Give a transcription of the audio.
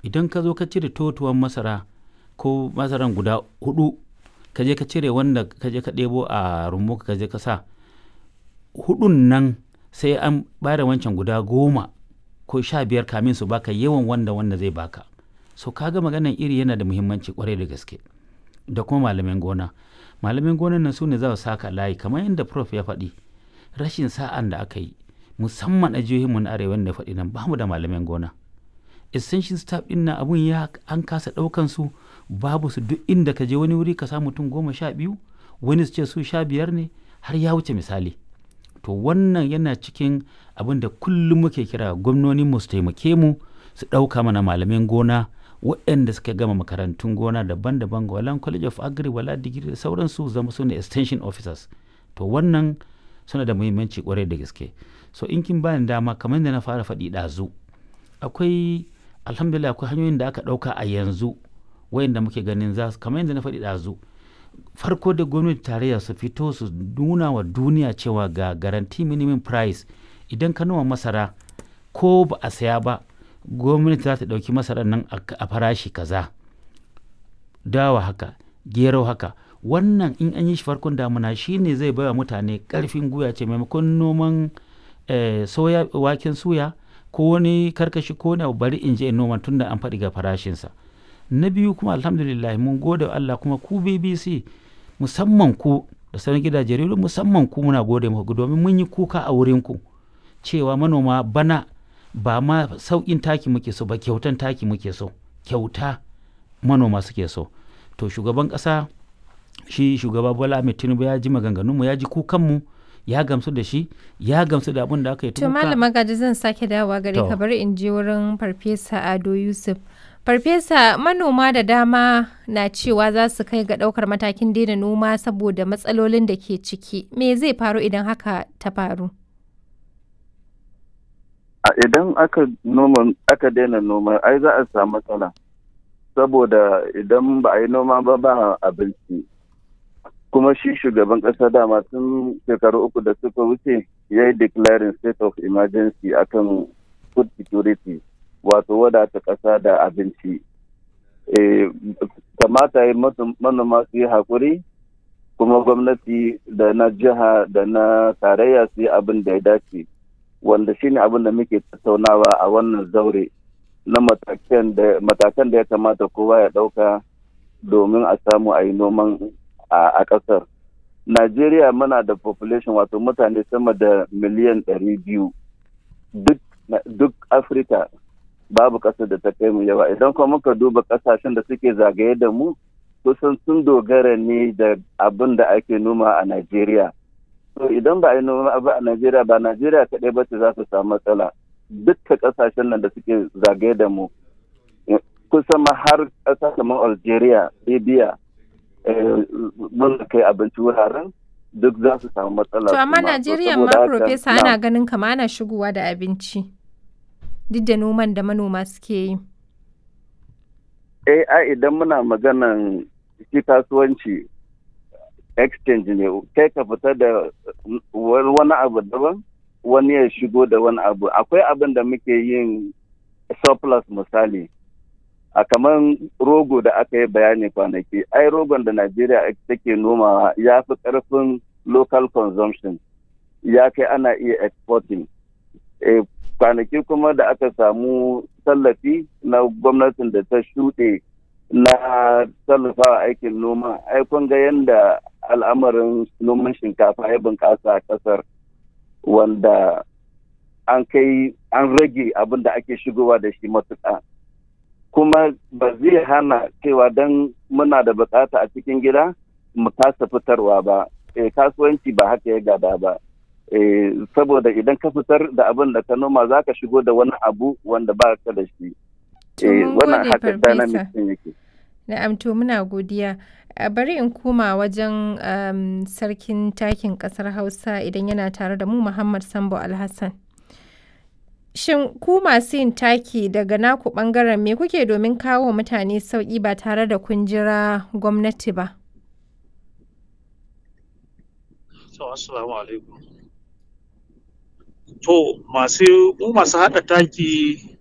idan ka zo ka cire totuwan masara ko masaran guda hudu ka je ka cire wanda ka je ka ɗebo a rumbu ka je ka sa hudun nan sai an bada wancan guda goma ko sha biyar kamin su baka yawan wanda wanda zai baka so kaga maganan iri yana da muhimmanci kwarai da gaske da kuma malamin gona malamin gonan nan su ne za su saka layi kamar yadda prof ya faɗi rashin sa'an da aka yi musamman a jihohinmu na arewa da faɗi nan bamu da malamin gona essential staff ɗin na abun ya an kasa ɗaukan su babu su duk inda ka je wani wuri ka samu mutum goma sha biyu wani su ce su sha biyar ne har ya wuce misali to wannan yana cikin abin da kullum muke kira gwamnonin mu su taimake mu su ɗauka mana malamin gona waɗanda suka gama makarantun gona daban-daban wala college of agri wala digiri da sauransu zama su ne extension officers to wannan suna da muhimmanci kwarai da gaske so in kin bani dama kamar da na fara faɗi ɗazu akwai alhamdulillah akwai hanyoyin da aka ɗauka a yanzu wayanda muke ganin za su kamar yadda na faɗi ɗazu farko da gwamnati tarayya su fito su nuna wa duniya cewa ga garanti minimum price idan ka noma masara ko ba a saya ba gwamnati za ta ɗauki masarar nan a farashi kaza dawa haka gero haka wannan in an yi shi farkon damuna shine zai baiwa mutane ƙarfin guya ce maimakon noman soya waken suya ko wani karkashi ko wani bari in je in noma tunda an faɗi ga farashinsa na biyu kuma alhamdulillah mun gode Allah kuma ku BBC musamman ku da sauran gidajen rediyo musamman ku muna gode muku domin mun yi kuka a wurin ku cewa manoma bana ba ma sauƙin taki muke so ba kyautan taki muke so kyauta manoma suke so to shugaban ƙasa shi shugaba Bola Ahmed Tinubu ya ji maganganunmu ya ji kukanmu ya gamsu da shi ya gamsu da abin da aka yi to malama gaji zan sake dawowa gare ka bari in je wurin farfesa Ado Yusuf Farfesa manoma da dama na cewa za su kai ga ɗaukar matakin daina noma saboda matsalolin da ke ciki. Me zai faru idan haka ta faru? Idan aka noma aka daina noma ai za a samu matsala. Saboda idan ba a yi noma ba ba abinci. Kuma shi shugaban ƙasa dama tun shekaru uku da suka wuce ya yi declaring state of emergency akan food security. wato wadata ƙasa da abinci kamata yi manoma su yi haƙuri kuma gwamnati da na jiha da na tarayya su yi abin da ya dace wanda shine abin da muke tattaunawa a wannan zaure na matakan da ya kamata kowa ya ɗauka domin a samu a yi noman a ƙasar najeriya muna da population wato mutane sama da miliyan ɗari biyu duk afirka babu ƙasar da ta kai mu yawa idan kuma muka duba ƙasashen da suke zagaye da mu kusan sun dogara ne da abin da ake noma a Najeriya. To idan ba a yi noma abu a Najeriya ba Najeriya kaɗai ba ce za su samu matsala. Dukka ƙasashen nan da suke zagaye da mu kusan ma har ƙasa kamar Algeria, Libya, mun kai abinci wuraren duk za su samu matsala. To amma Najeriya ma Profesa ana ganin kama ana shigowa da abinci. duk da noman da manoma suke yi? Eh, ai idan muna maganan shi kasuwanci exchange ne, kai ka fita da wani abu daban, wani ya shigo da wani abu. Akwai abin da muke yin surplus misali. A kamar rogo da aka yi bayani kwanaki, ai rogon da Najeriya take nomawa ya fi ƙarfin local consumption, ya kai ana iya exporting. kwanaki kuma da aka samu tallafi na gwamnatin da ta shuɗe na tallafawa aikin noma ai kun ga yadda al'amarin noman shinkafa ya bunƙasa a ƙasar wanda an kai an rage abin da ake shigowa da shi matuƙa kuma ba zai hana cewa don muna da buƙata a cikin gida mu kasa fitarwa ba kasuwanci ba haka ya gada ba saboda idan ka fitar da abin da ka noma za ka shigo da wani abu wanda ba ka da shi. Wannan haka dynamic ɗin yake. Na'am to muna godiya. Bari in koma wajen sarkin takin ƙasar Hausa idan yana tare da mu Muhammad Sambo Alhassan. Shin ku masu yin taki daga naku ɓangaren me kuke domin kawo mutane sauƙi ba tare da kun jira gwamnati ba? Assalamu alaikum. To masu mu masu haɗa taki